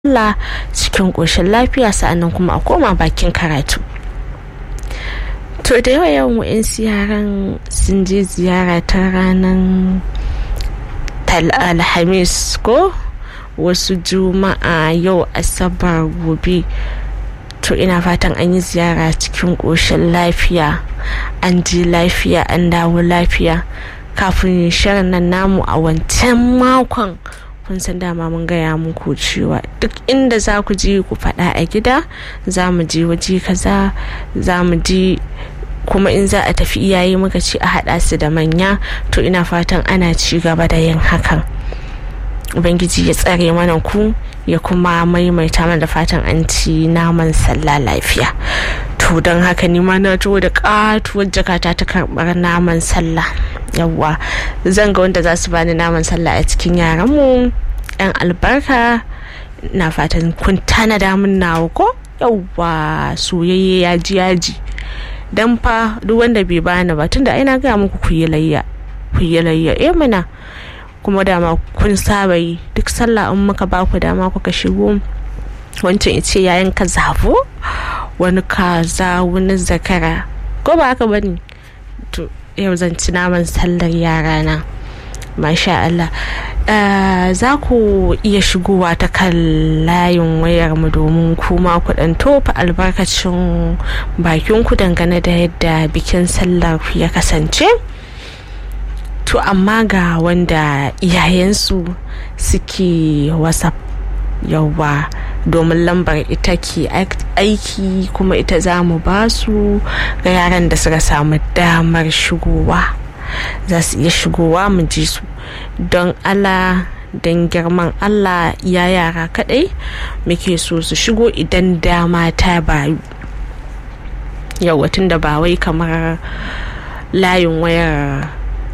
Allah cikin ƙoshin lafiya sa'annan kuma a koma bakin karatu to da yawa yawan wa'insu yaran sun je ziyara ta ranar alhamis ko wasu juma'a yau asabar gobe to ina fatan an yi ziyara cikin ƙoshin lafiya an ji lafiya an dawo lafiya kafin shirin nan namu a wancan makon kun san dama mun gaya muku cewa duk inda za ku ji ku faɗa a gida za mu je waje kaza za mu ji kuma in za a tafi iyaye muka ce a haɗa su da manya to ina fatan ana ci gaba da yin hakan ubangiji ya tsare mana ku ya kuma maimaita mana da fatan an ci naman sallah lafiya to don haka ni ma na da katuwar jakata ta karɓar naman sallah yawwa zan ga wanda za su bani naman sallah a cikin yaranmu yan albarka na fatan kun tanada min nawa ko yawwa soyayye yaji yaji dan fa duk wanda bai bani ba tunda ina gaya muku ku yi layya ku yi layya eh mana kuma dama kun saba yi duk sallah in muka ba ku dama kuka shigo wancan ce yayin ka zabo wani kaza wani zakara ko ba haka bane to yau zan ci naman sallar yara na masha Allah za ku iya shigowa ta kan layin wayar mu domin kuma ku dan tofa albarkacin bakin ku dangane da yadda bikin sallar ya kasance to amma ga wanda iyayensu suke whatsapp yauwa domin lambar ita ke aiki kuma ita za mu ba su ga yaran da suka samu damar shigowa za su iya shigowa mu ji su don allah don girman allah ya yara kadai muke so su shigo idan dama ta bayu yau da ba wai kamar layin wayar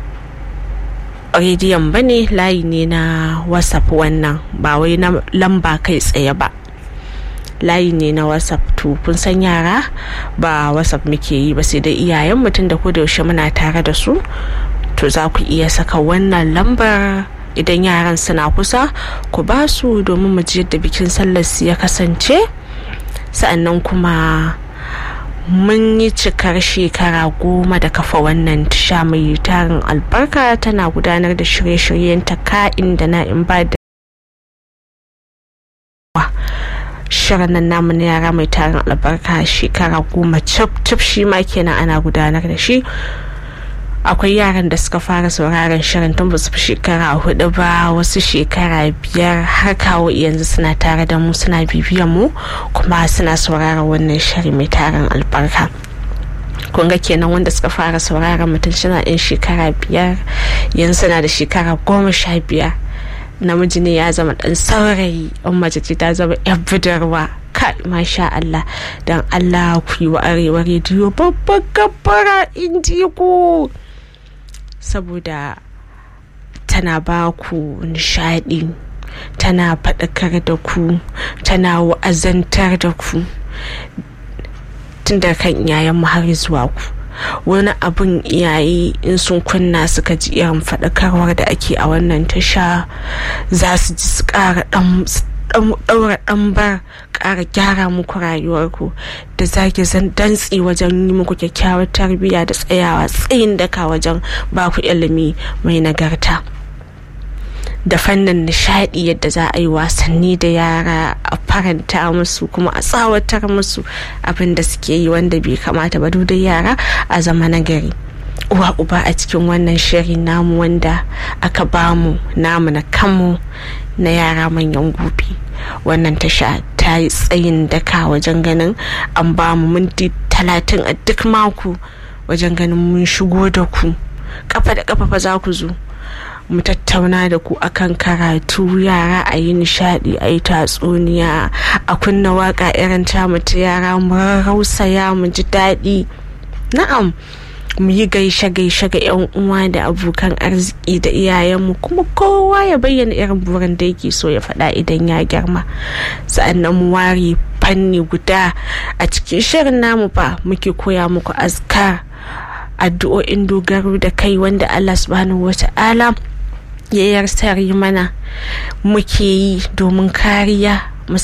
rediyon ba ne layi ne na whatsapp wannan ba wai na lamba kai tsaye ba layi ne na whatsapp to kun san yara ba whatsapp muke yi ba sai dai iyayen mutum da ko da yaushe muna tare da su to za ku iya saka wannan lambar idan yaran suna kusa ku ba su domin mu ji yadda bikin sallar su ya kasance sa'annan kuma mun yi cikar shekara goma da kafa wannan tasha mai tarin albarka tana gudanar da shirye-shiryen ta ka'in da na'in ba da shirin nan namu na yara mai tarin albarka shekara goma cif cif shi ma kenan ana gudanar da shi akwai yaran da suka fara sauraron shirin tun ba su fi shekara hudu ba wasu shekara biyar har kawo yanzu suna tare da mu suna bibiyan mu kuma suna sauraron wannan shiri mai tarin albarka kun ga kenan wanda suka fara sauraron mutum suna yan shekara biyar yanzu suna da shekara goma sha biyar namiji ne ya zama dan saurayi in mace ce ta zama yan budurwa kai masha Allah don Allah ku yi wa arewa rediyo babban gabbara in ji ku saboda tana ba ku nishadi tana faɗakar da ku tana wa'azantar da ku tun da kan iyayen har zuwa ku wani abin iyaye in sun kunna suka ji irin faɗakarwar da ake a wannan tasha za su ji su ƙara ɗaura ɗambar ƙara gyara muku rayuwarku da zaki zan dantsi wajen yi muku kyakkyawar tarbiyya da tsayawa tsayin daka wajen baku ilimi mai nagarta da fannin nishadi yadda za a yi wasanni da yara a faranta musu kuma a tsawatar musu abin da suke yi wanda bai kamata ba da yara a zama nagari uwa uba a cikin wannan shiri namu wanda aka bamu namu na kanmu na yara manyan gobe wannan tasha ta yi tsayin daka wajen ganin an bamu minti talatin a duk mako wajen ganin mun shigo da ku kafa da kafa fa za ku zo mu tattauna da ku akan karatu yara a yi nishadi a yi tatsuniya a kunna waka irin tamu ta yara mu rausaya mu ji daɗi na'am mu yi gaishe-gaishe ga 'yan uwa da abokan arziki da iyayenmu kuma kowa ya bayyana irin burin da yake so ya faɗa idan ya girma sa'annan mu ware fanni guda a cikin shirin namu ba muke koya muku azkar addu'o'in dogaro da kai wanda Allah subhanahu wata'ala ya yarsari mana muke yi domin kariya